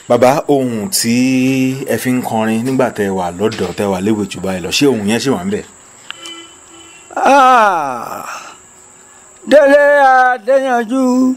bàbá ohun tí ẹ fi ń kọrin nígbà tẹ wà lọ́dọ̀ tẹ wà léwe jù báyìí lọ ṣé ohun yẹn ṣì wà ń bẹ̀. Ah, délé adéyanjú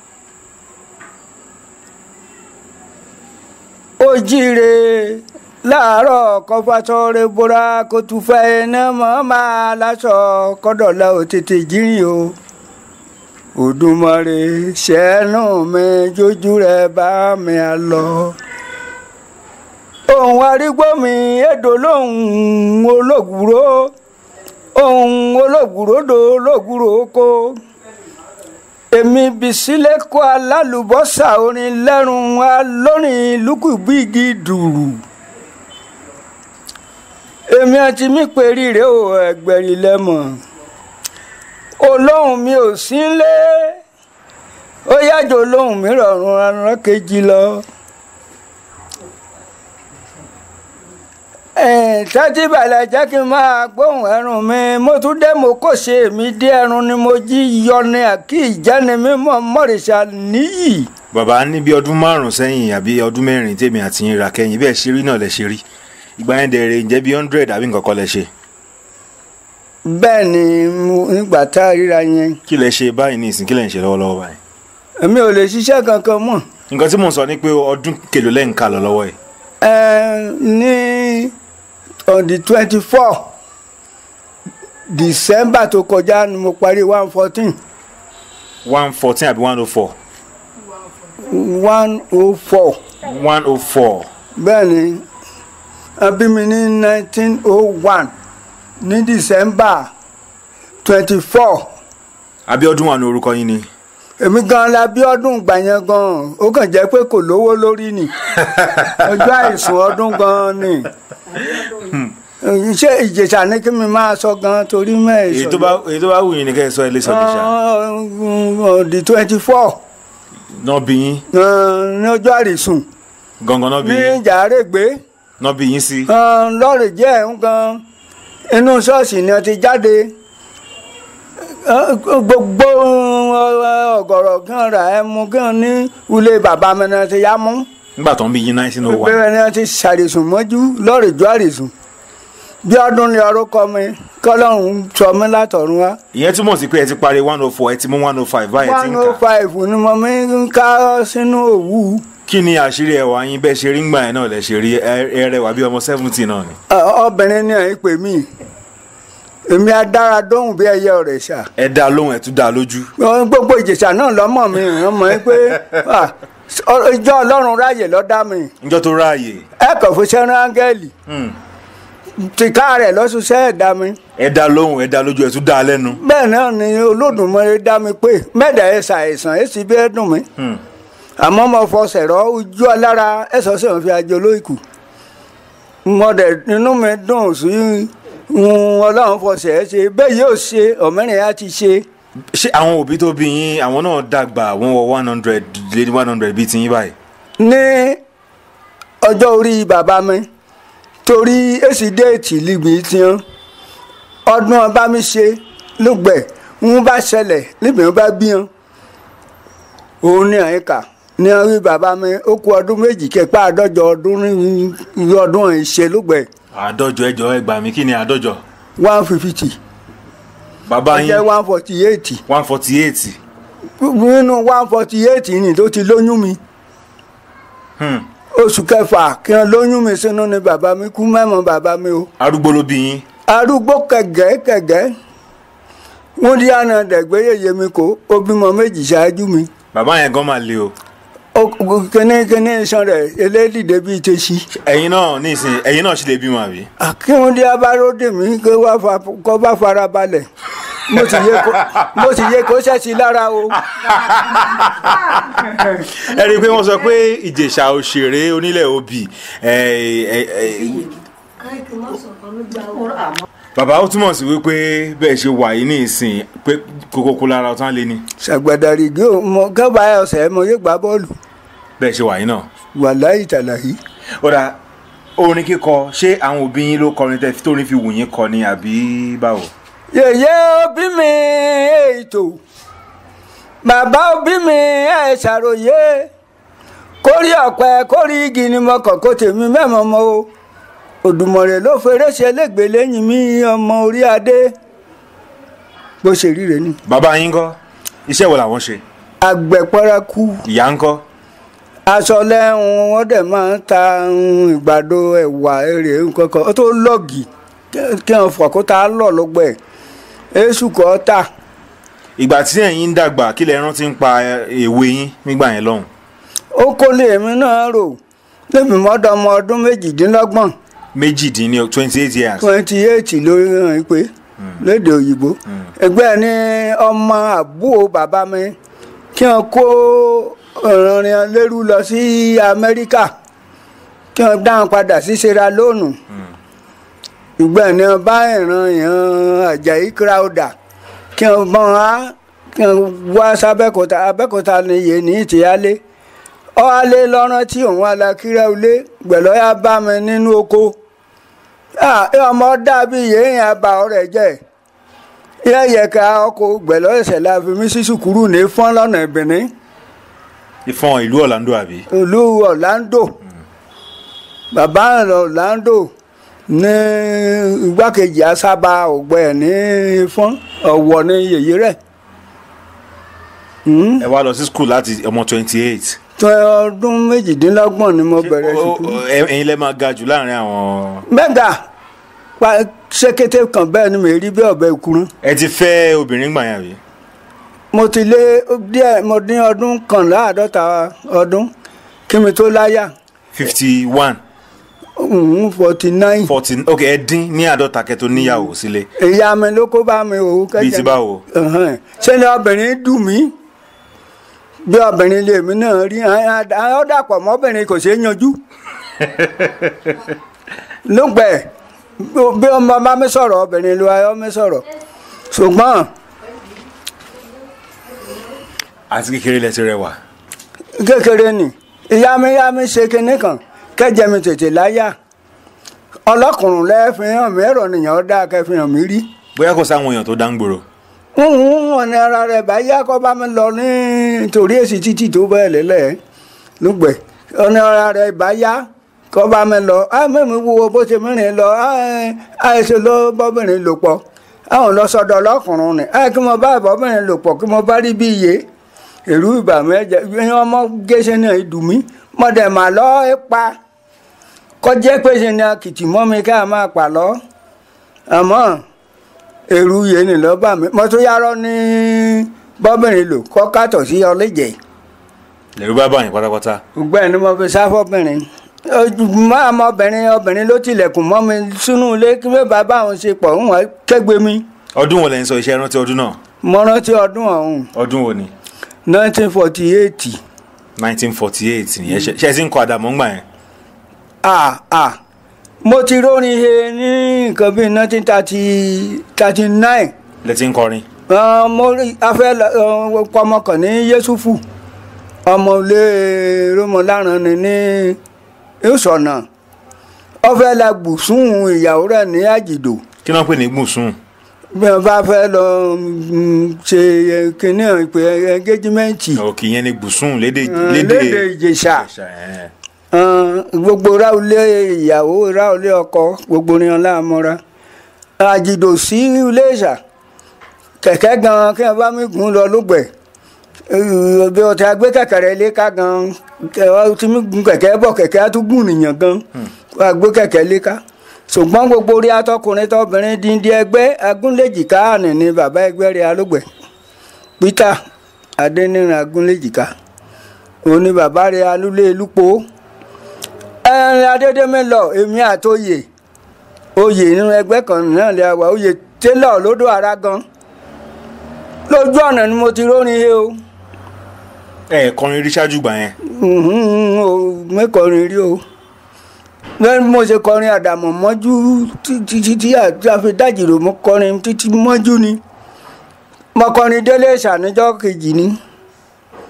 ó jíire láàárọ̀ kọfàtọ́rẹ́ bóra kó tún fẹ́ iná mọ́ máa láṣọ kọ́dọ̀lá ò tètè jírin o Òdùmarè ṣẹ́nu mi jójú rẹ̀ bá mi à lọ ohun arígbó mi èdò lóhùn olóògùrò ohun olóògùròdò olóògùrò oko èmi bìsílẹ̀ kó alálùbọ́sà orin lẹ́rùn alórin lùkùbígi dùrù èmi àti mi pèrí rèé o ẹgbẹ̀rì lẹ́mọ̀ olóhùn mi ò sí lé ó yájọ olóhùn mi rọrùn aràn kejì lọ. tẹ́tí balẹ̀ jẹ́ kí n máa gbóhùn ẹrùn mi mo tún dé mo kò ṣe èmi dé ẹrùn ni mo jí yọni àkí ìjáni mímọ́ mọ́rìṣà níyì. bàbá ní bí ọdún márùn sẹ́yìn àbí ọdún mẹ́rin tèmi àti yín ra kẹ́yìn bẹ́ẹ̀ ṣe rí náà lẹ ṣe rí ìgbà yẹn dẹ̀rẹ̀ ǹjẹ́ bí hundred àbí nǹkan kan lẹ ṣe. bẹ́ẹ̀ ni mo- nígbà tá a ríra yẹn kí lẹ ṣe báyìí ní ìsìn kí lẹ ń ṣe lọ́wọ́lọ́wọ́ báyìí. èmi ò lè ṣiṣẹ́ kankan mọ́ nǹkan tí mò ń sọ ni pé ọdún kèlò lẹ́yìn ká lọ lọ́wọ́ ẹ̀. Ẹ, ní on the twenty four december tó kọjá ni mo parí one fourteen one fourteen àbí one oh four. one oh four one oh four. bẹ́ẹ̀ ni a bí mi ní nineteen oh one ní december twenty four àbí ọdún wà ní orúkọ yín ni. èmi gan la bí ọdún gbà yẹn gan ó kàn jẹ́ pé kò lówó lórí ni ọjọ́ àìsùn ọdún gan ni ṣé ìjẹ̀ṣà ní kí mi máa sọ gan torí èyí mẹ́ẹ̀ẹ́sọ̀ tó bá èyí tó bá wù yín ni kẹ́ ẹ sọ ẹ lè sọ lè ṣá. the twenty four náà bí yín ní ọjọ́ àìsùn gangan náà bí ní yín jàrègbé náà bí yín sí. lọ́rẹ̀ jẹ́ ń gan inú ṣọ́ọ̀ṣì ni a ti jáde Eh, gbogbo ọ̀gọ̀rọ̀ kan rà ẹ́ mú gan ní ilé bàbá mi náà ti yá mú nígbà tó ń bí yín nineteen oh one. bẹ́ẹ̀ ni a ti ṣàrìsùn mọ́jú lọ́rẹ̀ jọ àrìsùn bí ọdún ni orúkọ mi kọ́lọ́run sọ mí látọ̀run wá ìyẹn túmọ̀ sí pé ẹ ti parí one oh four ẹ ti mú one oh five báyìí ti one ń oh kà. five ni mo mi ń ká sínú òwú kí ni àṣírí ẹwà yín bẹ́ẹ̀ ṣe rí ńgbà yẹn náà lẹ ṣe rí ẹ ẹ rẹwà bí ọmọ seventy náà ni. Ọ- obìnrin ni ẹ̀ ń pè mí èmi adára dóhùn bí ẹyẹ ọ̀rẹ́ ṣá ẹ dá lóhùn ẹ tún dá lójú. Ọ, gbogbo ìjẹ̀ṣà náà lọ́mọ mi ràn mọ́ ẹ pé ah, ọ- ìjọ ọlọ́run ráàyè lọ́dá mi níjọ́ tó ráàyè ẹ kàn fún sẹ́rán áńgẹ́lì hmm, tìka rẹ̀ lọ́sùsẹ́ ẹ̀dá mi ẹ dá lóhùn ẹ dá lójú ẹ tún dá lẹ́nu. bẹ́ẹ̀ náà ni olódùmarè dá mi pé mẹ́ẹ̀dá ẹ̀ ṣàìsàn ẹ̀ sì bí ẹ̀ dùn mí Hmm. àmọ́ mo fọsẹ̀ rọ ojú alára ẹ̀sọ́ sì ń fi àjọ lóìkù mo dẹ̀ inú mi dùn sí ń ọlọ́run fọsẹ̀ ẹ̀ ṣe bẹ́ẹ̀ yóò ṣe ọ̀mẹ́rin á ti ṣe ṣé àwọn òbí tó bí yín àwọn náà dàgbà wọ́n wọ one hundred lé ní one hundred bíi tiyín báyìí. ní ọjọ́ orí bàbá mi torí èsì déètì líbi tiwọn ọdún ọba mi ṣe lùgbẹ̀ ń bá ṣẹlẹ̀ níbi wọn bá bí wọn òun ní àyíká ní orí bàbá mi ó kú ọdún méjì kẹpẹ àádọ́jọ ọdún ní irú ọdún ìṣe lùgbẹ̀ àádọ́jọ ẹjọ ẹ gbà mí kí ni àádọ́jọ. one fifty bàbá jẹ́ yín one forty eight one forty eight. nínú one forty eight ni tó ti lóyún mi oṣù kẹfà kí wọn lóyún mi sínú ni bàbá mi kú mẹ́mọ́ bàbá mi o. arúgbó ló bí yín. arúgbó kẹgẹkẹgẹ wọn di àna dẹgbẹ yẹyẹ mi kó ó bímọ méjì ṣáájú mi bàbá yẹn gan máa le o. Ó- kíní kíní iṣan rẹ elédìde bíi tẹsí ẹ̀yin náà nísìnyí ẹ̀yin náà sì lè bímọ àbí. akíwọn di abáródè mi kó wá fa kó bá fara balẹ̀ mo sì yẹ kó mo sì yẹ kó ṣẹ́sí lára o. ẹ rí i pé wọ́n sọ pé ìjẹ̀ṣà òṣèré onílẹ̀ òbí bàbá ó túmọ̀ sí wípé bẹ́ẹ̀ ṣe wà yìí ní ìsìn pé kókókó lára ọ̀tán lé ní ṣàgbàdàrí gé o mọ kábàá ọ̀sẹ̀ mo yé gbá bọ́ọ̀lù bẹ́ẹ̀ ṣe wà yìí náà. wàláhì tàlàhí. ó dà orin kíkọ ṣé àwọn òbí yín ló kọrin tẹ́ tó ní fi wù yín kọ ni àbí báwo. yèyé òbí mi ètò bàbá òbí mi ẹ ṣàròyé kórí ọ̀pẹ kórí igi ni mo kàn kó tèmi mẹ́mọ́ mọ́ o Òdùmọ̀rẹ̀ ló feré ṣe lẹ́gbẹ̀ẹ́ lẹ́yìn mi ọmọ orí adé bó ṣe ríre ni bàbá yín kọ́ iṣẹ́ wo làwọn ṣe àgbẹ̀pọ̀rẹ́kù ìyá ń kọ́ aṣọ lẹ́hùn wọ́n dẹ̀ máa ń ta um, ìgbàdo ẹ̀wà èrè nǹkan kan ó tó lọ́ọ̀gì kí wọ́n fọ̀kúta lọ̀ lọ́gbẹ̀ èṣù kọ́ tà ìgbà tí ẹ̀yin ń dàgbà kí lẹ rántí ń pa èwe yín nígbà yẹn lọ́hùn ó kó lè mí náà rò lẹ́mi mọ́dọ̀ ọmọ ọdún méjìdínlọ́gbọ̀n méjìdínní twenty eight years twenty eight lórí hàn pé lédè òyìnbó ẹgbẹ́ ní ọmọ àbúrò bàbá mi kí wọ́n kó ìrìnrìn lérú lọ sí amẹ́ríkà kí wọ́n dáhùn padà sí Sierra Leone ìgbẹ́ ní wọ́n bá ìran ìran Àjàyí Crowther kí wọ́n bọ́n á kí wọ́n wá sábẹ́kúta abẹ́kúta ni yé ní ìtìyálé ọ̀hálé lọ́rán tí òun alákírẹ́ ilé gbẹ̀lọ́yà bá mi nínú oko Ah, ọmọ dàbí yéèyàn àbá ọ̀rẹ́ jẹ́ yẹ́yẹ̀ká ọkọ̀ gbẹ̀lọ́ ẹ̀sẹ̀ la fi mí sí sùkúrù ní fọ́n lọ́nà ìbìnrin ìfọ̀n ìlú Orlando àbí ìlú Orlando bàbá Orlando ní igbákejì asábà ògbẹ́ ní fọ́n ọ̀wọ̀ ní yèyé rẹ̀ Hmm, ẹ wá lọ sí school láti ọmọ twenty eight tó ọdún méjìdínlọ́gbọ̀n ni mo bẹ̀rẹ̀ sùkúrù. ẹ̀yin lẹ máa ga jù láàrin àwọn mẹ́gà pa ṣékété kan bẹ́ẹ̀ ni mi rí bí ọ̀bẹ ìkúrún. ẹ ti fẹ́ obìnrin gbà yẹn àbí mo ti lé díẹ̀ mo ní ọdún kànlá àádọ́ta ọdún kí mi tó láyà fifty one forty nine fourteen ok ẹ dín ní àádọ́ta kẹ́tọ́ níyàwó sílé ìyá mi ló kó bá mi òun bíi ti báwo Ẹ̀hẹ́n. ṣé ni obìnrin dùn mí bí obìnrin lè mí náà rí ọ dàpọ̀ mọ́bìnrin kò ṣeé yanjú lóògbẹ́ bí ọmọ bá mi sọ̀rọ̀ obìnrin ló ayọ́ mi sọ̀rọ̀ ṣùgbọ́n àti kékeré lẹ ti rẹwà kékeré ni ìyá mi yá mi ṣe kinní kan kẹjẹ mi tètè láyà ọlọ́kùnrin lẹ́ẹ̀fihàn mi ẹ̀rọ nìyẹn dá kẹfihàn mi rí bóyá kò sáwọn èèyàn tó dáńgbòrò wọn ní ara rẹ̀ bá yá kọ́ bá mi lọ nítorí èsì títì tó bẹ́ẹ̀ lélẹ̀ lùgbẹ̀ ọ̀nà ara rẹ̀ bá yá kọ́ bá mi lọ á mẹ́mi wo bó ṣe mìíràn lọ àìsè ló bọ́bìnrin lò pọ̀ àwọn lọ sọ́dọ̀ ọlọ́kùnrin ni á kí mo bá bọ́bìnrin lò pọ̀ kí mo bá rí bí iye èrú ìbà mi ẹ̀jẹ̀ ìyẹn ọmọ gẹ́sẹ̀ náà dùn mí mo dẹ̀ mà lọ ẹ́ pa kọjá pé ṣe ni akìtì mọ́ mi ká máa pa lọ àmọ́ èrú yẹn ni lọ́ọ́ bà mí mo tún yárọ́ ní bọ́bìnrin lò kọ́ kàtọ̀ sí ọlẹ́jẹ̀ lẹ́rú bá báyìí pátápátá gbẹ́ ni mo fi sáfọ́bìnrin mọ́ ọmọbìnrin obìnrin ló tilẹ̀kùn mọ́ mi sínú ilé kí mi bàbá òun ṣe pọ̀ ń wọ́n kẹ́gbẹ́ mi ọdún wo lẹ́yìn sọ iṣẹ́ rántí ọdún náà mo rántí ọdún ọ̀hún ọdún wo ni 1948 nineteen forty eight nìyẹn ṣe ṣe é sì ń kọ àdàmọ́ ńgbà yẹn ah ah mo ti rórin he ní nǹkan bíi 1939 lẹ ti ń kọrin Uh, mo rí afẹ́ ọmọ kan ní yéṣùfù ọmọ ilé rómọláran ni ní ìsọ̀nà ọfẹ́ la gbùsùn ìyàwó rẹ̀ ní àjìdò kí náà pè ní gbùsùn bí wọ́n bá fẹ́ lọ mm, ṣe kínní ìpè ẹgẹ́jímẹ́ǹtì òkè yẹn ni gbùsùn lédè lédè ìjẹ̀ṣà Ìjẹ̀ṣà, ẹ̀. Uh, gbogbo ráulé ìyàwó ráulé ọkọ gbogbo ní ọlá àmọ́ra àjìdò sí ilé ìṣà kẹ̀kẹ́ gan kí wọ́n bá mi gùn lọ lógbẹ̀ bí o ti gbé kẹ̀kẹ́ rẹ lé ká gan kẹ- ọ ti mi gun kẹ̀kẹ́ bọ̀ kẹ̀kẹ́ á tún gùn nìyàn gan wọ́n á gbé kẹ̀kẹ́ lé ká ṣùgbọ́n gbogbo orí atọkùnrin tọbìnrin díndín ẹgbẹ́ agúnlẹ̀jìká àní ni bàbá ẹgbẹ́ rẹ̀ alógbẹ̀ Peter Adéníran agúnlẹ̀jìká òun ni bàbá rẹ̀ alúlé lúpọ̀ ẹrin adédèmí lọ èmi àtòyè oyè nínú ẹgbẹ́ kan náà lè wà oyè télọ̀ lódò ara gan lójú ọ̀nà ni mo ti rórin he o ẹ kọrin rí ṣáájú gbà yẹn Mhm, o mẹ́kọrin rí o lẹ́nu bí mo ṣe kọrin àdàmọ̀ mọ́jú títí títí àti àfidájìrò mo kọrin títí mọ́jú ni mo kọrin délé ìṣàníjọ́ kejì ni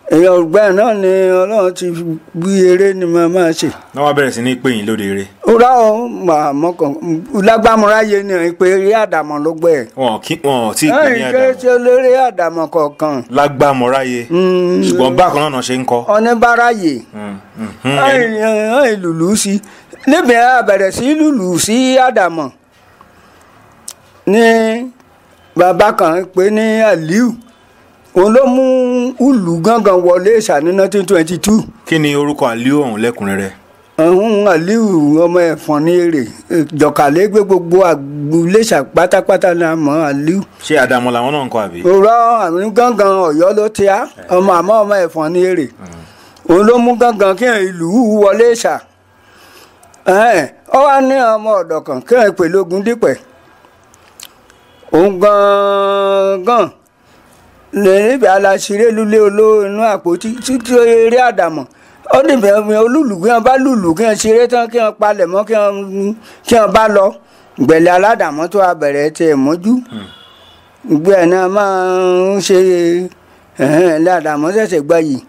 èèyàn ọgbẹ́ náà ni ọlọ́run ti gbé eré ni mo máa ṣe. náà wá bẹ̀rẹ̀ sí ní pè yín lóde eré rà ó mà mọ́kàn lágbàmúráyé ni ìpè eré àdàmọ̀ ló gbẹ. wọn kí wọn tí ì pè ní ẹ̀yìn kéré àdàmọ̀ tí olórí àdàmọ̀ kọ̀ọ̀kan lágbàmọ́ráyé Mm. ṣùgbọ́n bákan náà ṣe ń kọ́ ọ̀nẹ́báráyè Mm, mm, mm. Ẹni- ẹ̀yìn lùlù sí níbi a bẹ̀rẹ̀ sí lùlù sí àdàmọ̀ ní bàbá kan pé ní aliu òun ló mú ùlù gángan wọlé ìṣà ní nineteen twenty two kí ni orúkọ àlíò ọ̀hún lẹ́kùnrẹ́rẹ́ ọ̀hún aliu ọmọ ẹ̀fọn ní èrè jọ̀kàlẹ́ gbé gbogbo àgbúléṣà pátápátá ní àmọ́ aliu ṣé àdàmọ̀ làwọn náà ń kọ́ àbí òrọ̀ àmì gángan ọ̀yọ́ ló ti á ọmọ àmọ́ ọmọ ẹ̀fọn ní èrè òun ló mú gángan kí ìlú wọlé ṣà ọ wá ní ọmọ ọ̀dọ̀ kan kí ẹ̀ pè lógun dípẹ̀ òun gangan lè níbi aláṣiré lulẹ̀ olówó inú àpótí títí eré àdàmọ̀ ó níbi ẹ̀mí olúùlù kí wọ́n bá lùlù kí wọ́n ṣeré tán kí wọ́n palẹ̀ mọ́ kí wọ́n kí wọ́n bá lọ gbẹ̀lẹ̀ aládàmọ́ tó a bẹ̀rẹ̀ tiẹ̀ mọ́jú gbé ẹ̀ náà máa ń ṣe ẹ̀hẹ́n ládàmọ́ ṣẹ̀ṣẹ̀ gbà yìí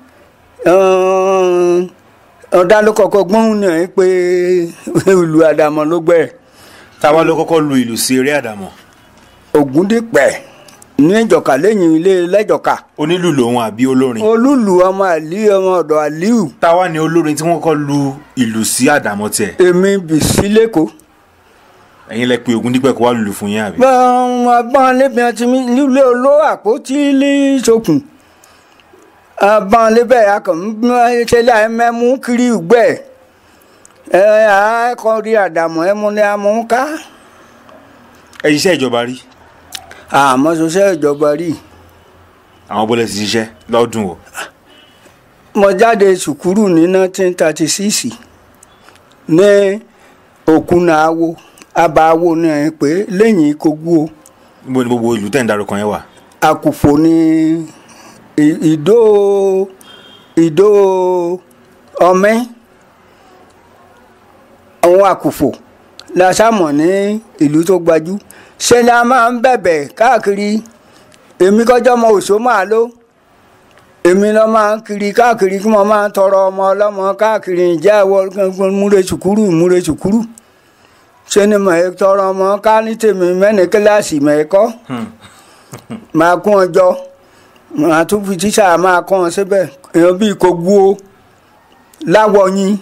ọ̀dà ló kọ́kọ́ gbọ́n náà pé ìlú àdàmọ́ ló gbẹ̀ táwa ló kọ́kọ́ lu ìlù sí eré àdàmọ̀ Ògúndípẹ̀ ní ìjọ̀ka lẹ́yìn ilé lẹ́jọ̀ka onílù lòun àbí olórin olúlu ọmọ àlí ọmọ ọ̀dọ̀ àlíù táwa ni olórin tí wọ́n kọ́kọ́ lu ìlù sí àdàmọ̀ tiẹ̀ èmi bìsí lẹ́kọ̀ọ́ ẹ̀yin lẹ pé Ògúndípẹ̀ kó wá lùlù fún yín àbí abọ́n lébi àti nílé oló àpótí lẹ́sọ̀kùn abọ́n lébẹ̀ akọ̀mọ́ṣẹ́lẹ̀ ẹ̀mẹ́mú kiri ìgbẹ́ ẹ̀ àkọ́rí àdàmọ̀ ẹ̀mú ni a mú ká ẹ ṣiṣẹ́ ìjọba rí àmọ́ ṣoṣẹ́ ìjọba rí àwọn bọ́lẹ̀ ti ṣiṣẹ́ lọ́dún o mo jáde sùkúrù ní 1936 ní òkúnà awo abaawo náà pé lẹ́yìn kogbó níbo ni gbogbo ìlú tẹ̀ ń darúkọ yẹn wà àkùfò ní ì- ìdó ìdó ọmẹ àwọn àkùfò la sámọ̀ ní ìlú tó gbajú ṣe ni a máa ń bẹ̀bẹ̀ káàkiri èmi kọjọ́ ọmọ òṣó máa ló èmi lọ máa ń kiri káàkiri kí mo máa ń tọrọ ọmọ ọlọ́mọ káàkiri ìjà ìwọ múre sùkúrù múre sùkúrù ṣe ni mo tọrọ ọmọ ká ní tèmi mẹ́ni kíláàsì mẹ́kọ́ máa kún ọjọ́ máa tún fi tíṣà máa kọ́ ọ síbẹ̀ èèyàn bíi kò gbó láwọyìn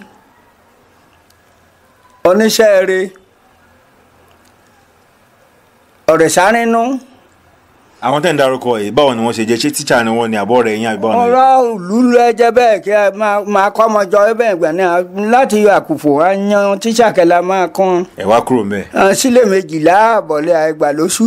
oníṣẹ́ rẹ̀ ọ̀rẹ́ sárínú àwọn tẹ̀ ń darúkọ yìí báwo ni wọ́n ṣe jẹ́ ṣé tíṣà ni wọ́n ní àbọ̀ rẹ̀ yín àbí báwo ni ọ̀rọ̀ ìlú ẹjẹ́ bẹ́ẹ̀ kí a máa- máa kọ́ ọmọjọ ẹbẹ̀ ìgbà náà láti àkùfò á yan tíṣà kẹlẹ́ máa kọ́ ẹ̀ wá kúrò mbẹ́ ọ sílẹ̀ méjìlá àbọ̀lẹ̀ àìgbà lóṣù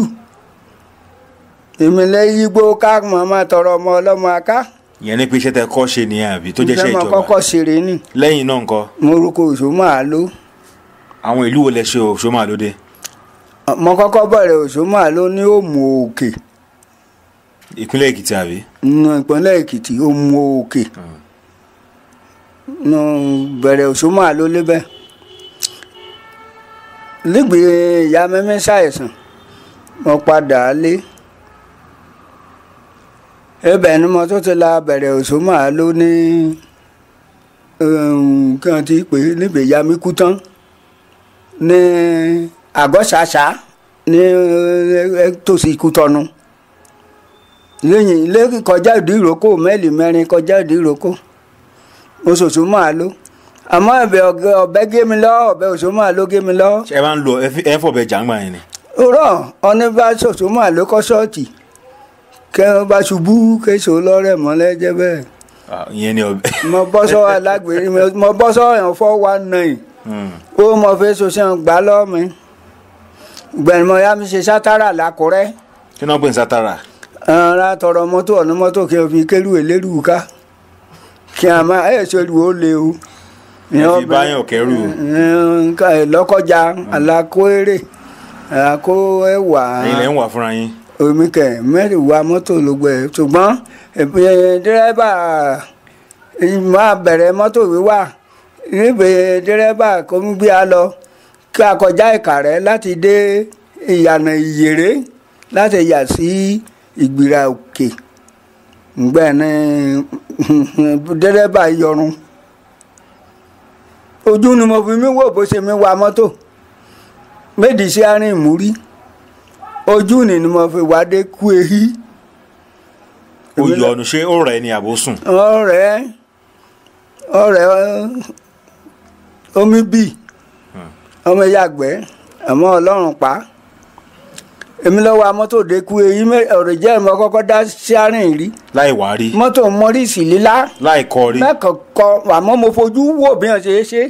èmi lẹ́yìn igbó ká mọ̀ máa tọrọ ọmọ ọlọ́mọ aká ìyẹn ní pé iṣẹ́ tẹ kọ́ ṣe nìyẹn àbí tó jẹ́ iṣẹ́ ìfẹ́ mọ̀ ìjọba kọ́kọ́ ṣeré ni lẹ́yìn náà ńkọ́ mo rúkọ òṣò máa ló àwọn ìlú wo lẹ ṣe òṣó máa lóde mo kọ́kọ́ bẹ̀rẹ̀ òṣò máa ló ní òmù òkè ìpínlẹ̀ Èkìtì àbí nínú ìpínlẹ̀ Èkìtì òmù òkè nù bẹ̀rẹ̀ òṣò máa ló lébẹ̀ nígbìí ìyá mẹ́mẹ́ ṣàìsàn mo padà lé ibẹ̀ ni mo tó ti la bẹ̀rẹ̀ òṣò máa ló ní kí wọ́n ti pè é níbi ìyá mi kú tán ní àgọ́ṣàṣà ní eh, tòsí Kútọ́nù lẹ́yìn ilé kọjá ìdí ìrókò mẹ́lì mẹ́rin kọjá ìdí ìrókò oṣooṣù máa ló àmọ́ ẹ̀bẹ̀ ọ̀gẹ́- ọ̀bẹ gé mi lọ ọ̀bẹ oṣù máa ló gé mi lọ ṣé ẹ máa ń lo ẹ fi- ẹ fọ̀bẹ jàǹgbà yẹn ni rọ ọní bá ṣoṣù máa ló kọ́ ṣọ́ọ̀tì kẹ́ ọ bá ṣubú kéṣò lọ́rẹ̀ mọ́lẹ́ jẹ́ bẹ́ẹ̀ Ah, ìyẹn ni ọbẹ mo bọ́ sọ́ alágbèrè mo bọ́ sọ́ yàn fọ́ wa nine ó mọ fẹ́ ṣoṣù gbà lọ́ọ̀mí gbẹ̀rùmọ̀ ya mi ṣe sátárà lákùrẹ́ kí náà pè ní sátara ara tọrọ mọ́tò ọ̀nà mọ́tò kí n fi kérú elérú ká kí a máa ẹ̀ ṣe olùwò lé o. ẹ fi báyọ̀ kẹrù nǹkan lọ́kọjá alákó eré alákó ẹ̀wà ẹ̀yin lẹ ń wà fúnra yín omi kẹ mẹ́rin wa mọ́tò ló gbẹ ṣùgbọ́n ẹ̀, dírẹ́bà máa bẹ̀rẹ̀ mọ́tò wíwà níbi dírẹ́bà kò ń gbé a lọ kí a kọjá Ìkàrẹ́ láti dé ìyànà Ìyèré láti yà sí Ìgbìrà Òkè ǹgbẹ́ ní dẹ́rẹ́bà yọrùn ojú ni mo fi mí wò bó ṣe mi wa mọ́tò méjì sí àárín ìmúrí ojú ni ni mo fi wá dé kú ehi ó yọ ọnu ṣé ó rẹ̀ ni àbó sùn ọ̀rẹ́ ọ̀rẹ́ omi bì ọmọ yàgbẹ́ àmọ́ ọlọ́run pa èmi lọ́wọ́ amọ́tò dé kú ehi ọ̀rẹ́ jẹ́ ìmọ̀ kọ́kọ́ dá sí àárín rí láì wá rí mọ́tò mọ́rìsì lílá láì kọ rí mẹ́kọ̀ọ́kọ́ àmọ́ mo fojú wò bí wọ́n ṣe é ṣe.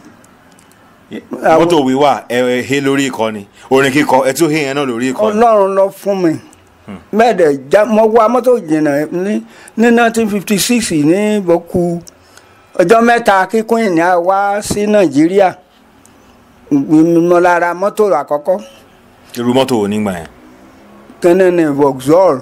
mọ́tò wíwà ẹ ẹ hé lórí ìkọ́ni orin kíkọ ẹ tún hé yẹn náà lórí ìkọ́ni ọlọ́run lọ fún mi mẹ́ẹ̀dẹ̀ já mo wá mọ́tò jìnnà ní ní nineteen fifty six ní bọ́kú ọjọ́ mẹ́ta kíkún ìní à wá sí nàìjíríà mo lára mọ́tò àkọ́kọ́ irú mọ́tò wo nígbà yẹn kẹ́nẹ́ ní vauxhall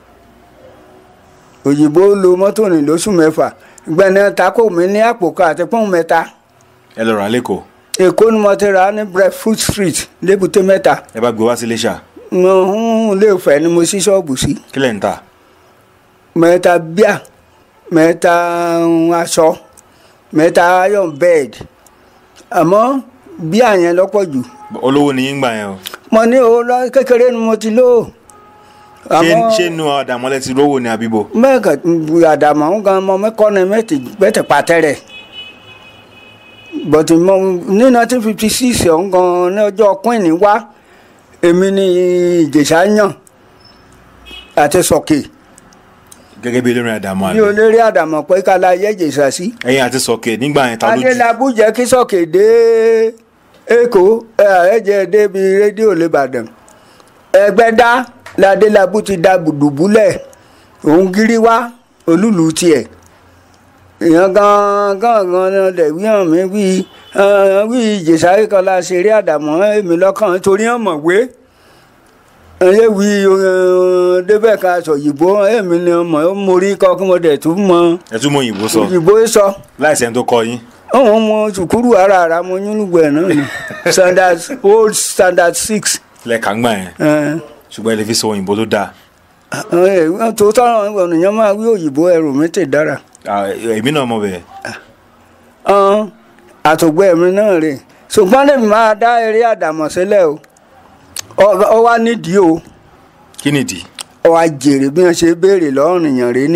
òyìnbó lo mọ́tò ní lóṣù mẹ́fà gbẹ̀nà tako mi ní àpò kan àti pọ́n mẹ́ta ẹ lọ rà lẹ́kọ̀ọ́ èkó ni mo ti rà ní breadfruit street lébùté mẹ́ta ẹ bá gbé wá sí Iléṣà mo lè fẹ́ ni mo ṣí ṣọ́ọ̀bù sí kí lẹ̀ ń tà mẹ́ta bíà mẹ́ta aṣọ mẹ́ta iron bed àmọ́ bíà yẹn lọ́pọ̀ jù olówó ni yín gbà yẹn o mo ní owó lọ kékeré ni mo ti lò ṣé ṣé nu àdàmọ́lẹ̀ ti rówó ni àbíbo mẹ́ẹ̀kà àdàmọ̀ ń gan mọ mẹ́kọ́ ni mẹ́tì mẹ́tì pàtẹ́rẹ̀ bọ̀tì mọ ní nineteen fifty six ọ̀hún gan ní ọjọ́ queen wá èmi ní ìjẹ̀ṣà yàn àti sọ̀kè gẹ́gẹ́ bí olórin àdàmọ́ bí àlẹ́ olórí àdàmọ̀ pé kálá yẹ ìjẹ̀ṣà sí. ẹ̀yin àti sọ̀kè nígbà yẹn ta ló jù adélábù jẹ́ kí sọ̀kè dé èkó ẹ̀ẹ́dẹ̀ débi rédíò lẹ́bàdàn ẹgbẹ́dá ládélábù ti da gbùdùbúlẹ̀ òun gírí wá olúlu tiẹ̀ èèyàn gan gan gan náà lẹ̀ wí hàn mí wí hàn, wí ìjẹ̀ṣà kan la ṣeré àdàmọ́ èmi lọ́kàn torí hàn mọ̀ wé ẹyẹ wí eh, débẹ̀ ká sọ òyìnbó èmi ni ọmọ ó mórí kọ́ kí mo dẹ̀ tún mọ ẹ tún mọ òyìnbó sọ òyìnbó sọ láìsẹ̀ tó kọ yín òun mọ sùkúrù ara ara mo yúnlùgbọ̀ ẹ̀ náà ni standard old standard six lẹ́ẹ̀ka ń gbà yẹn ẹ̀ ṣùgbọ́n ẹ lè fi sọ òyìnbó tó dáa ẹ̀ tó tọ́rọ̀ ènìyàn máa wí òyìnbó ẹrù mi tè dára Ah, èmi náà mọ̀ bẹ́ẹ̀ ọ̀n àtògbẹ́ mi náà rè ṣùgbọ́n lèmi máa dá eré àdàmọ̀ sílẹ̀ o Ọ- ọ wá nídìí o kí nìdí ọ wá jèrè bí wọ́n ṣe béèrè lọ́rùn èèyàn rè ní.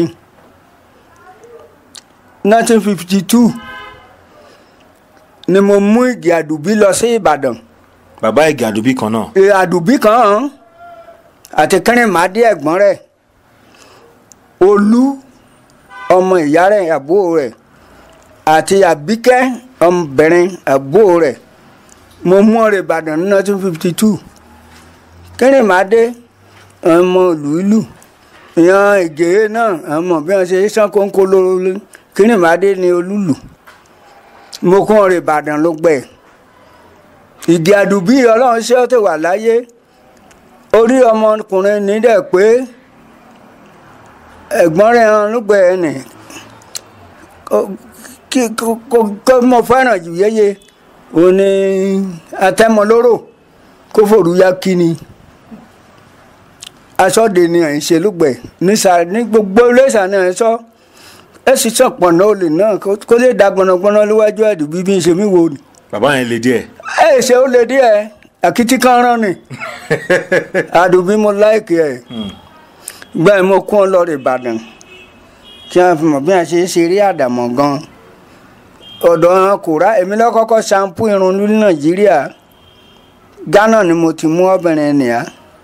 nineteen fifty two ni mo mú ìgè àdùbí lọ sí Ìbàdàn bàbá ìgè àdùbí kan náà Ẹ, àdùbí kan hàn àti kẹrìnmádé ẹ̀gbọ́n rẹ̀ olú ọmọ ìyá rẹ̀ àbúrò rẹ̀ àti àbíkẹ́ ọmọbìnrin àbúrò rẹ̀ mo mú ọ̀rẹ́ ìbàdàn ní nineteen fifty two kẹrìnmádé ọmọ ìlú ìlú ìyan ègé náà ọmọ bí wọn ṣe sàn kónkó lórí kẹrìnmádé ni olúlu mo kún ọ̀rẹ́ ìbàdàn ló gbẹ ìdí àdùbí ọlọ́run ṣé ó ti wà láyé orí ọmọkùnrin ní dẹ̀ pé ẹ̀gbọ́n rẹ̀ hàn lùgbẹ́ ẹ̀ nì kí kó mo fẹ́ràn jù yéye òun ni atẹ́mọlóró kó forúyá kí ni aṣọ́de ni à ń ṣe lùgbẹ́ nísà ní gbogbo iléeṣà ni à ń sọ ẹ sì sàn pọ̀nà olè náà kó lè da gbọ̀nàgbọ̀nà níwájú àdùbí bí n ṣe mí wò ni bàbá yẹn le díẹ̀ ẹ ṣe ó lè díẹ̀ àkìtì kan rán ni àdùbí mo láìkì ẹ̀ gbẹ́ mo kún ọ lọ rè Ìbàdàn kí wọ́n fi mọ̀ bí wọ́n ṣe é ṣeré àdàmọ̀ gan ọ̀dọ̀ wọn kò rá èmi lọ́kọ́kọ́ ṣampú irun ní Nàìjíríà Ghana ni mo ti mú obìnrin nìyà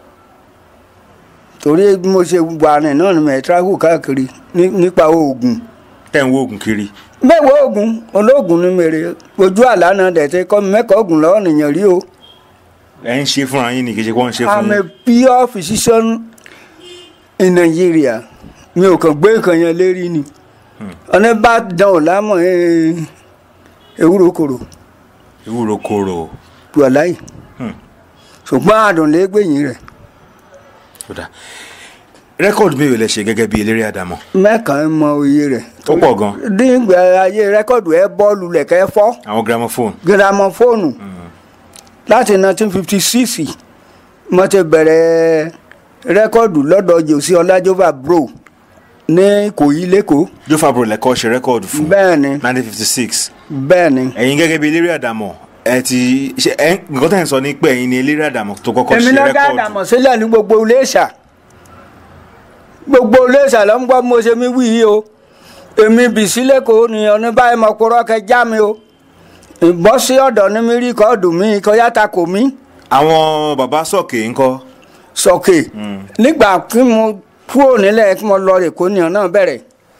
torí bí mo ṣe wà rìn náà ni mo travel káàkiri ní- nípa oògùn tẹ̀ ń wo oògùn kiri mẹ́wàá oògùn olóògùn ni mèrè ojú àlá náà dẹ̀ tẹ́ kọ́ mi mẹ́kọ̀ọ́ oògùn lọ́wọ́ nìyẹn rí o. ẹ̀ ń ṣe fúnra yín ni kì í ṣe kó ń ṣe fún I'm a yín pure physician in Nigeria mi ò kàn gbé nǹkan yẹn lérí ni ọ̀nà bá dán ò lámọ̀ ẹ̀, ewúro kòrò ewúro kóró wàláì Hmm. ṣùgbọ́n àdùn lè gbẹ̀yìn rẹ̀ kódà rẹ́kọ̀dù mélòó lẹ ṣe gẹ́gẹ́ bí eléré àdàmọ̀ mẹ́kàn mọ iye rẹ̀ ó pọ̀ gan nígbà ayé rẹ́kọ̀dù ẹ bọ́ọ̀lù lẹ̀kẹ́ fọ́ àwọn gramophone gírámọ́fóònù láti 1956 mo ti bẹ̀rẹ̀ rẹ́kọ̀dù lọ́dọ̀ jòsí ọlájọ́fà bro ní ìkòyí lẹ́kọ̀ọ́ Joe Fabro lẹ́kọ́ ṣe rẹ́kọ̀dù fún bẹ́ẹ̀ ni 1956 bẹ́ẹ̀ ni. ẹ̀yin gẹ́gẹ́ bí eléré àdàmọ̀ ẹ ti ṣe ẹ nǹkan tẹ̀ ń sọ ní pé ẹ̀yin ni eléré àdàmọ̀ tó kọ́kọ́ èmi ṣe náà dá rẹ́kọ̀dù àdàmọ̀ sílẹ̀ ní gbogbo iléeṣà gbogbo iléeṣà ló ń gbọ́ bí mo ṣe mi wí yìí o èmi bìsí lẹ́kọ̀ọ́ ni ọ̀ní báyìí mo kúrọ́ kẹ já mi o ìbọ́ sí ọ̀dọ̀ ní mi rí kọ́ọ̀dù mi kọjá ta kò mí àwọn bàbá sọ̀kè ńkọ́ sọ̀kè nígbà tí mo kúrò nílẹ̀ kí mo lọ Èkó ni ọ̀nà bẹ̀rẹ̀.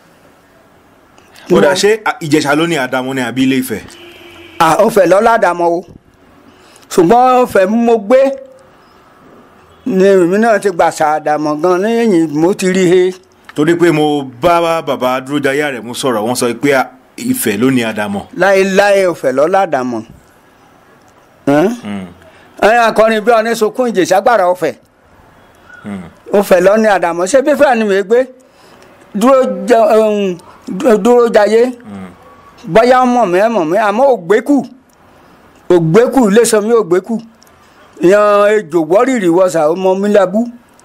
ó dà ṣé Ìjẹ̀ṣà ló ní àdàmọ̀ ní àbí Ilé Ifẹ̀ à ó fẹ́ lọ́la dàmọ́ o ṣùgbọ́n ó fẹ́ mo gbé ni èmi náà ti gbà sàdàmọ̀ gan lẹ́yìn mo ti rí he torí pé mo bá bàbá Dúrójayé Àrẹ̀mú sọ̀rọ̀ wọ́n sọ pé Ifẹ̀ ló ní àdàmọ̀ láéláé ó fẹ́ lọ́la dàmọ̀ ẹ̀yìn akọrin bí ọ̀ní sunkún Ìjẹ̀ṣà gbàrà ọ̀fẹ́ ó fẹ́ lọ́ní àdàmọ̀ ṣé bí fúlàní mi gbé Dúrójayé bóyá mọ̀ mí ẹ̀ mọ̀ mí àmọ́ ògbékù ògbékù lẹ́sọ̀mí ògbékù yan ejò wọ́rìrì wọ́sà ọmọ mílábù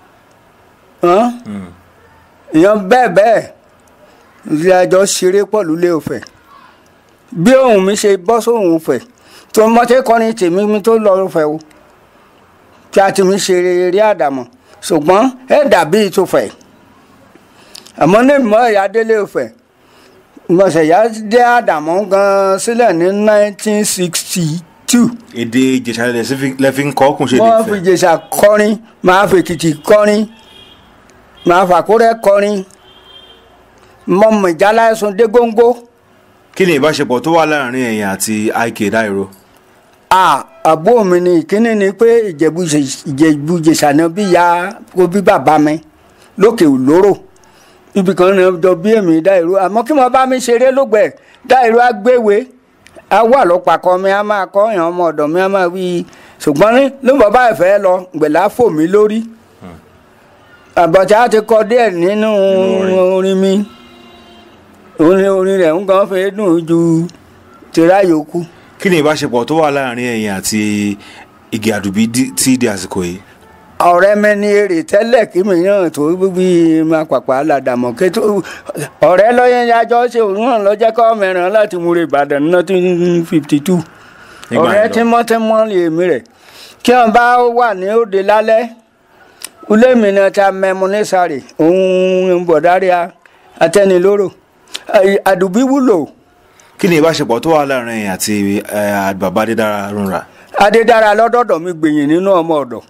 yan bẹ́ẹ̀ bẹ́ẹ̀ ilé ẹjọ́ ṣeré pọ̀ lulẹ̀ òfẹ́ bí òun mi ṣe bọ́ sóhun òfẹ́ tó mọ́tẹ́ kọ́ni tèmi mi tó lọ òfẹ́ o tí a ti mi ṣe eré àdàmọ̀ ṣùgbọ́n ẹ̀ dàbí ìtòfẹ́ àmọ́ ní ìmọ̀ ẹ̀yà délé òfẹ́ mọ̀sẹ̀yà dé àdàmọ́ gan sílẹ̀ ní 1962 èdè Ìjẹ̀ṣà lẹ́fi ń kọ́ kùn ṣe lè wọ́n fi fẹ́ Ìjẹ̀ṣà kọrin máa fi Èkìtì kọrin máa fàkúrẹ́ kọrin mọ̀mọ́ ìjálá ẹ̀sùn dé góńgó kí ni ìbáṣepọ̀ tó wà láàrin ẹ̀yin àti IK Dairo à àbúrò mi ni ìkíní ni pé Ìjẹ̀bú Ìjẹ̀bú Ìjẹ̀ṣà náà bí ya kó bí bàbá mi lókè òlóró ibì kan náà jọ bí èmi Dáìró àmọ́ kí wọ́n bá mi ṣeré lógbẹ̀ Dáìró agbéwé a wà lọ́pàkọ́ mi a máa kọ́ èèyàn ọmọ ọ̀dọ̀ mi a máa wí ṣùgbọ́n ní ló ń bọ̀ báyìí fẹ́ lọ gbẹ̀lá fò mí lórí àbọ̀tá ti kọ díẹ̀ nínú orin mi orin orin rẹ̀ ń gan fẹ́ dùn ju tìrá yòókù. kí ni ìbáṣepọ̀ tó wà láàrin ẹ̀yin àti Igi Àdùbí dí- tí di àsìkò yìí ọ̀rẹ́ mi ní èrè tẹ́lẹ̀ kí mi náà tó bí máa pàpà ládàmọ̀ kí tó ọ̀rẹ́ lọ́yẹ̀ yájọ́ ṣe òun náà lọ́jẹ́ kọ́ mẹ́rin láti múre Ìbàdàn nineteen fifty two Nígbà ọ̀rẹ́ yẹn lọ. tímọ́tímọ́ lè mí rẹ̀ kí wọ́n bá wà ní òde lálẹ́ ilé mi náà ta mẹ́mu ní sáré òun bọ̀dárí atẹnilóró àdùbí wúlò kí ni ìbáṣepọ̀ tó wà láàrin ẹ̀yin àti eh, bàbá Adédára Rúnra adédára lọ́dọ̀dọ̀ mi gbẹ̀yìn nínú ọmọ ọ̀dọ̀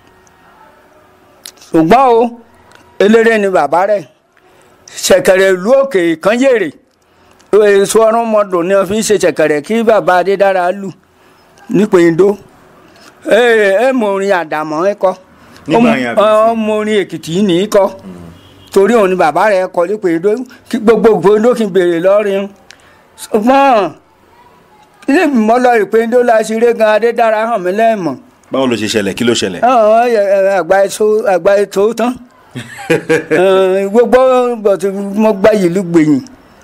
ṣùgbọ́n o eléré ni bàbá rẹ̀ ṣẹ̀kẹ̀rẹ̀ ìlú òkè kan yèrè èso ọrùn mọ́dún ni wọ́n fi ń ṣe ṣẹ̀kẹ̀rẹ̀ kí bàbá adédára lù nípìndó ẹ mọ orin àdàmọ́ ẹ kọ́ Nígbà yẹn àbí sí? ọmọ orin èkìtì ní í kọ́ torí òun ni bàbá rẹ̀ kọ́ nípìndó kí gbogbo ìpìndó kí n béèrè lọ́rin ṣùgbọ́n ilé ìgbìmọ̀ lọ ìpéńdó la ṣe eré gan adédára hàn mí lẹ́ẹ̀mọ̀ báwo ló ṣe ṣẹlẹ̀ kí ló ṣẹlẹ̀ ọ̀hún, ẹ, ẹ, àgbà ètò àgbà ètò tán Ẹ, gbogbo bọ̀tù mo gba ìlú gbẹ̀yìn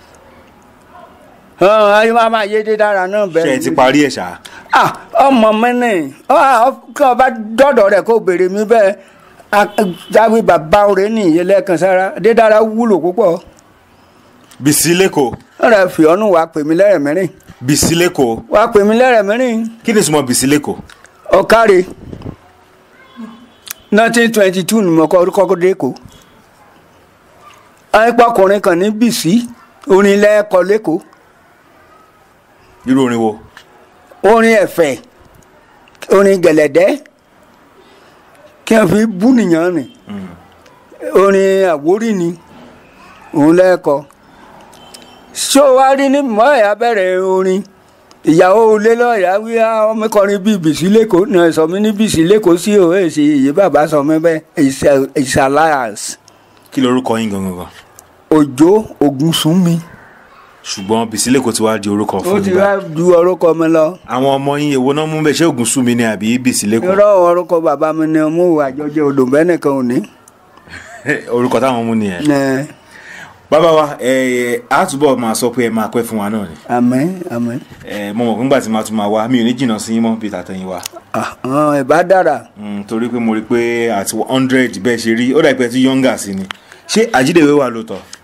ọ̀hún, ayé máa máa yé dédára náà ṣe ẹ bẹ́ẹ̀ ti parí ẹ̀ ṣá Ah, ọmọ mi ní kí wọn bá dọ́dọ̀ rẹ̀ kó béèrè mi bẹ́ẹ̀ jáwé bàbá rẹ̀ ní ìyẹlẹ́kan sára dédára wúlò púpọ̀ Bísí lẹ́kọ̀ọ́ ọ̀rẹ́ fìọ́nù wàá pè mí lẹ́rẹ̀ mẹ́rin Bísí lẹ́kọ̀ọ́ wàá pè mí lẹ́rẹ̀ mẹ́rin kí ni ìsúnmọ́ Bísí lẹ́kọ̀ọ́ ọ̀kárẹ̀ nineteen twenty two ni mo kọ́ kọ́kọ́ dé kó ayípọ̀kùnrin kan ní bìsí orin lẹ́ẹ̀kọ́ lẹ́kọ̀ọ́ irú orin wo orin ẹ̀fẹ̀ orin gẹ̀lẹ̀dẹ́ kí wọ́n fi bú nìyàn ni orin àwórí ni òun lẹ́ẹ̀kọ́ ṣé o wá rí ní mọ́ ẹ̀yà bẹ̀rẹ̀ orin ìyàwó ilé lọ́ọ̀yà wí ọmọ kọrin bíi bìsí lẹ́kọ̀ọ́ náà sọ mí ní bìsí lẹ́kọ̀ọ́ sí òwe èsì èyí bàbá sọ mí bẹ́ẹ̀ it's alliance kí lorúkọ yín gangan gan òjò ògúnsúnmi ṣùgbọ́n Bísí lẹ́kọ̀ọ́ ti wá di orúkọ ó fún ti mi wá báyìí ju orúkọ mi lọ àwọn ọmọ yín èwo náà mú bẹ́ẹ̀ ṣé Ògúnsúnmi ni àbí Bísí lẹ́kọ̀ọ́ irọ́ orúkọ bàbá mi ni mo wà jọjọ odò bẹ́ẹ̀ nìkan ò ní. orúkọ táwọn mú nìyẹn Ẹ, bàbá wa ẹ ẹ á túbọ̀ máa sọ pé ẹ máa pẹ́ fún wa náà ni àmín àmín ẹ mo mọ̀ nígbà tí màá tún máa wá mi ò ní jìnnà sí yín mọ́ bí tàtẹ̀yìn wa Ah, ah, ìbá dára Mm, torí pé mo rí i pé àti hundred bẹ́ẹ̀ ṣe rí ó dà pé ẹ ti yọ̀ǹgà sí ni ṣé àjídèwé wà lóòótọ́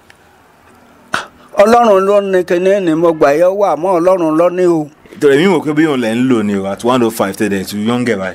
ọlọ́run ló ní kíní ní mo gbà yẹ wà mọ́ ọlọ́run ló ní o. torí mi wò pé bí òun lẹ̀ ń lò ní o at one oh five tẹ̀lé tu yọ̀ǹgẹ̀ báyìí.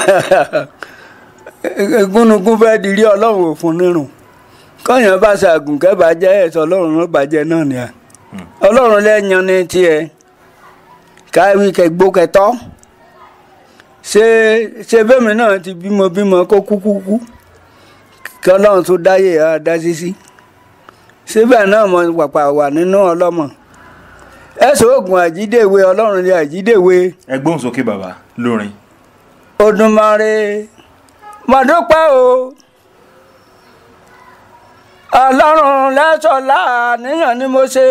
gúnugún fẹ́ di rí ọlọ́run òfun nírun kọ́yàn bá ṣàgùn kẹ́bàjẹ́ ẹ̀sọ́ ọlọ́run ló bàjẹ́ náà ni à ọlọ́run lẹ́yìn ní tiẹ̀ káwí kẹgbó kẹtọ́ ṣe ṣe bẹ́mi náà ti bímọ bímọ kó kúkú kú kí ọlọ́run tó dáyé á dá sísí síbẹ̀ náà mo pàpà wà nínú ọlọ́mọ ẹ̀sọ́ oògùn àjídèwe ọlọ́run ni àjídèwe ẹ gbóhùn sókè bàbá lórin. Odùmarè mo dúpẹ́ o ọlọ́run lẹ́sọ̀lá níyàn ni mo ṣe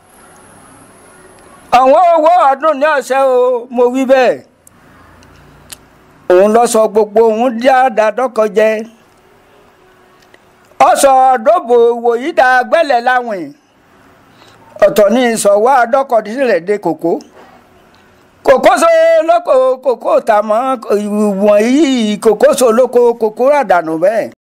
àwọn owó ọdún ní ọ̀sẹ̀ o mo wí bẹ́ẹ̀ òun lọ sọ gbogbo òun dáadáa dọ́kọ jẹ ọsọ dóbò wòyí dá gbẹ́lẹ̀ láwìn ọ̀tọ̀ ní ìsọ̀wá dọ́kọ̀dísílẹ̀ dé kòkó kòkó so lóko kòkó tà mọ́ ìwọ̀n yìí kòkó so lóko kòkó rà dànù bẹ́ẹ̀.